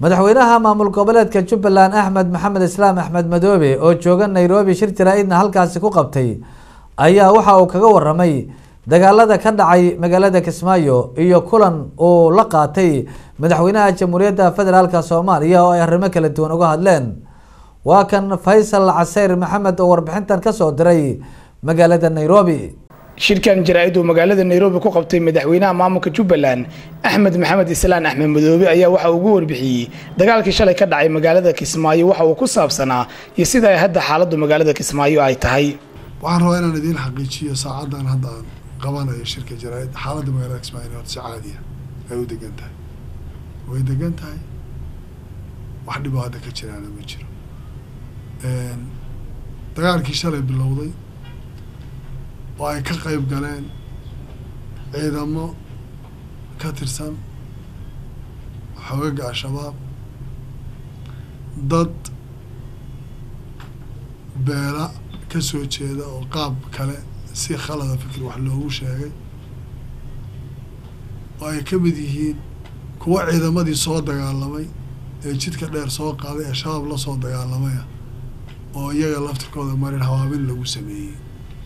madaxweynaha maamul goboleedka jubbaland axmed maxamed islaam axmed madoobe oo jooga nairobi shir jaraa-idna halkaasi ku qabtay ayaa waxa uu kaga waramay dagaalada ka dhacay magaalada kismaayo iyo kulan uu la qaatay madaxweynaha jamhuuriyadda federaalk soomaaliya oo ay arrimo kala duwan uga hadleen waa kan faysal caseyr maxamed oo warbixintan kasoo diray magaalada nairobi shirkan jaraa-id uu magaalada nairobi ku qabtay madaxweynaha maamulka jubbaland axmed maxamed islaan axmed madoobe ayaa waxa uu ugu warbixiyey dagaalkii shalay ka dhacay magaalada kismaayo waxa uu ku saabsanaa iyo sida ay hadda xaaladdu magaalada kismaayo ay tahay waxaan rabaa inaan idiin xaqiijiyo saacadan hadda aan qabanayo shirka jaraa-id xaaladda magaalada kismaayo horta si caadiya ay u degan tahay way degan tahay wax dhiboo hadda ka jiraana ma jiro dagaalkii shalay bilowday oo ay ka qeyb galeen ciidamo ka tirsan xoogaga al-shabaab dad beela ka soo jeeda oo qaab kale si khalada fikir wax loogu sheegay oo ay ka mid yihiin kuwa ciidamadii soo dagaalamay ee jidka dheer soo qaaday ee shabaab la soo dagaalamaya oo iyaga laftirkooda marin hawaabin lagu sameeyey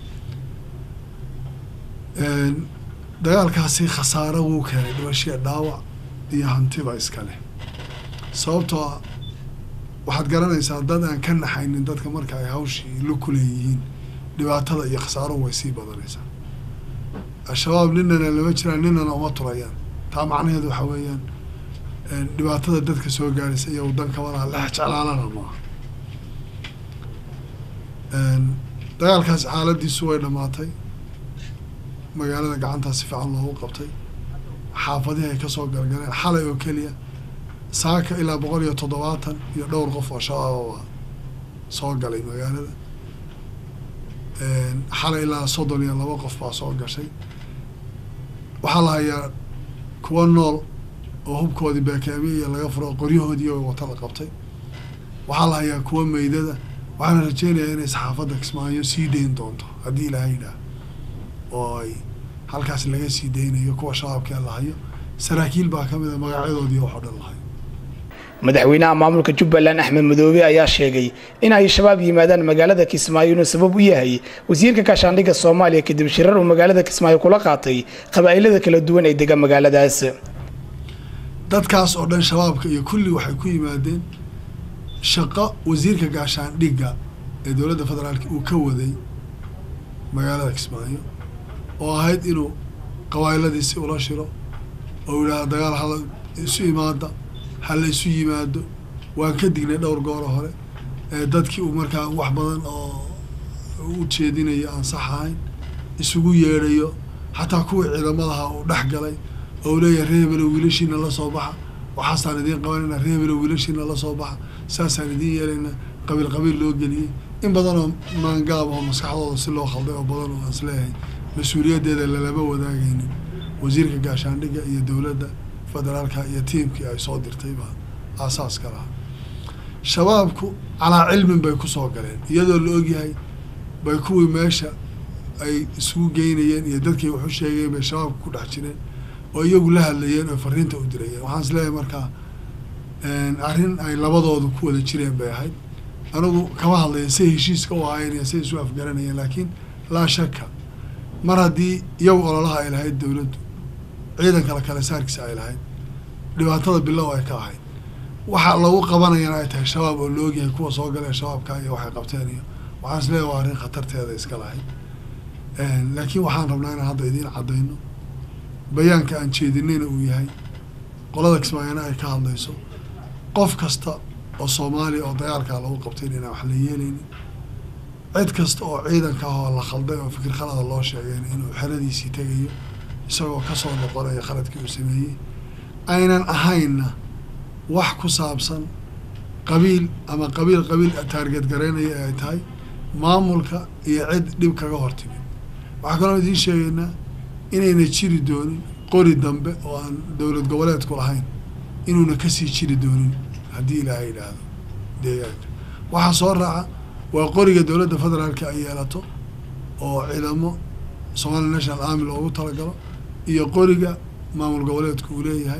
dagaalkaasi khasaaro wuu keenay dhibashiya dhaawac iyo hantiba iska leh sababtoo ah waxaad garanaysaa dad aan ka naxaynin dadka marka ay hawshii la kuleeyihiin dhibaatada iyo khasaaruhu way sii badanaysaa al-shabaab ninana lama jiraan ninana uma turayaan taa macnaheedu waxaa weeyaan dhibaatada dadka soo gaaraysa iyo wadan kabalaha lex jeclaalana maaha dagaalkaasi xaaladiisu way dhamaatay magaalada gacantaa si fiican loogu qabtay xaafadihii ay kasoo galgaleen xalay oo keliya saaka ilaa boqol iyo toddobaatan iyo dhowr qof oo shabaababa soo galay magaalada xalay ilaa soddon iyo laba qof baa soo gashay waxaa la hayaa kuwa nool oo hubkoodii beekeemi iyo laga furo qoryahoodii oo wata la qabtay waxaa la hayaa kuwa meydada waxaana rajeynayaa inay saxaafadda kismaayo sii dayn doonto haddii ilaahay yidhaah oo ay halkaas laga sii daynayo kuwa shabaabkee lahayo saraakiil baa ka mid a magacyadoodii waxoo dhan lahayo madaxweynaha maamulka jubbaland axmed madoobe ayaa sheegay in ay shabaab yimaadaan magaalada kismaayo inuu sabab u yahay wasiirka gaashaandhigga soomaaliya kadib shirar uu magaalada kismaayo kula qaatay qabaa'ilada kala duwan ee dega magaaladaas dadkaas oo dhan shabaabka iyo kulli waxay ku yimaadeen shaqo wasiirka gaashaandhigga ee dowladda federaalka uu ka waday magaalada kismaayo oo ahayd inuu qabaa'iladiisi ula shiro oo yidhaahda dagaal hala isu imaada hala isu yimaado waan ka dignay dhowr gooro hore ee dadkii uu markaa wax badan oo u jeedinayo aan sax ahayn isugu yeedhayo xataa kuwii ciidamadaha uu dhex galay oo u leeyahay reebelo wiilashiina la soo baxa waxaasaan idiin qabanayna reebelo wiilashiina la soo baxa saasaan idiin yeelayna qabiil qabiil loo geliyey in badan oo maangaab oo maskaxdooda si loo khalday oo badan oo aan isleeyahay mas-uuliyaddeeda lalama wadaagaynin wasiirka gaashaandhigga iyo dowladda federaalka iyo tiimkii ay soo dirtay baa aasaaska lahaa shabaabku calaa cilmin bay kusoo galeen iyadoo la ogyahay bay kuwii meesha ay isugu geynayeen iyo dadkii waxu sheegayeen bay shabaabka ku dhex jireen oo iyagu la hadlayeen oo fariinta u dirayeen waxaan isleeyahay markaa arrin ay labadoodu ku wada jireen bay ahayd anigu kama hadlaya say heshiiska u ahaayeen iyo say isu afgaranayeen laakiin laa shaka mar haddii iyagu ololaha ay lahayd dowladdu ciidanka la kale saarkiisa ay lahayd dhibaatada bilow ay ka ahayd waxa lagu qabanayana ay tahay shabaab oo la ogyahay kuwa soo galee shabaabka iyo waxay qabteen iyo waxaan isleeyahay waa arrin khatarteeda iska lahayd laakiin waxaan rabnaa inaan hadda idiin caddayno bayaanka aan jeedinayna uu yahay qolada kismaayana ay ka hadlayso qof kasta oo soomaaliya oo dagaalkaa lagu qabtayn inaan wax la yeelaynin cid kasta oo ciidanka ah oo la khalday oo fikir khalada loo sheegeen inuu xeradiisii tegayo isagoo kasoo noqonayo khaladkii uu sameeyey aynan ahaynna wax ku saabsan qabiil ama qabiil qabiil taarget garaynaya ee ay tahay maamulka iyo cid dhib kaga hortimid waxaa kaloo idiin sheegaynaa inayna jiri doonin qori dambe oo aan dowlad goboleedku lahayn inuuna kasii jiri doonin haddii ilaahay yidhaahdo deegaanka waxaa soo raaca waa qoriga dowladda federaalka ay yeelato oo ciidamo somali national army loogu talagalo iyo qoriga maamul goboleedku uu leeyahay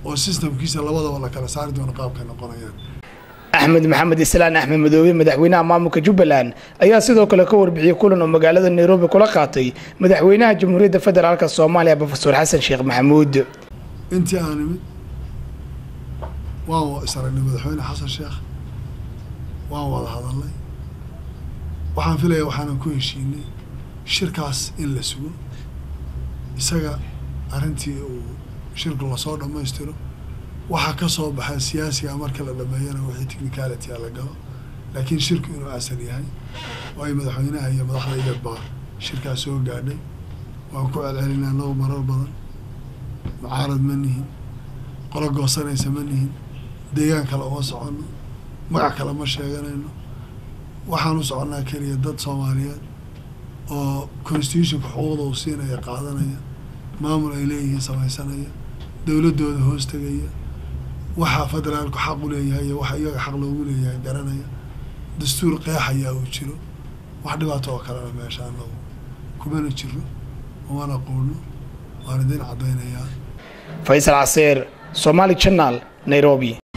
oo systemkiisa labadaba la kala saari doono qaabkay noqonayaan axmed maxamed islaan axmed madoobe madaxweynaha maamulka jubbaland ayaa sidoo kale ka warbixiyey kulan oo magaalada nairobi kula qaatay madaxweynaha jamhuuriyadda federaalk soomaaliya profesor xasan sheekh maxamuud intii aan imid waan is aragnay madaxweyne xasan sheekh waan wada hadalnay waxaan filaya waxaanan ku heshiinay shirkaas in la sugo isaga arrintii uu shirku lasoo dhammaystiro waxaa ka soo baxay siyaasiga marka la dhameeyana wixii technicality a la galo laakiin shirku inuu asal yahay waayo madaxweynaha iyo madaxda igad baa shirkaas soo gaadhay waan ku celcelinaa noo marar badan mucaarad ma nihin qolo goosanaysa ma nihin deegaan kale uma soconno magac kale ma sheeganayno waxaan u soconnaa keliya dad soomaaliyeed oo constitutionka xuquuqda uu siinaya qaadanaya maamul ay leeyihiin samaysanaya dowladdooda hoos tegaya waxa federaalku xaq u leeyahay iyo waxa iyaga xaq loogu leeyahay garanaya dastuur qeexayaa uu jiro wax dhibaato oo kalena meesha anagu kumana jiro umana quudno waan idin caddaynayaa faysal caseer somaali channel nairobi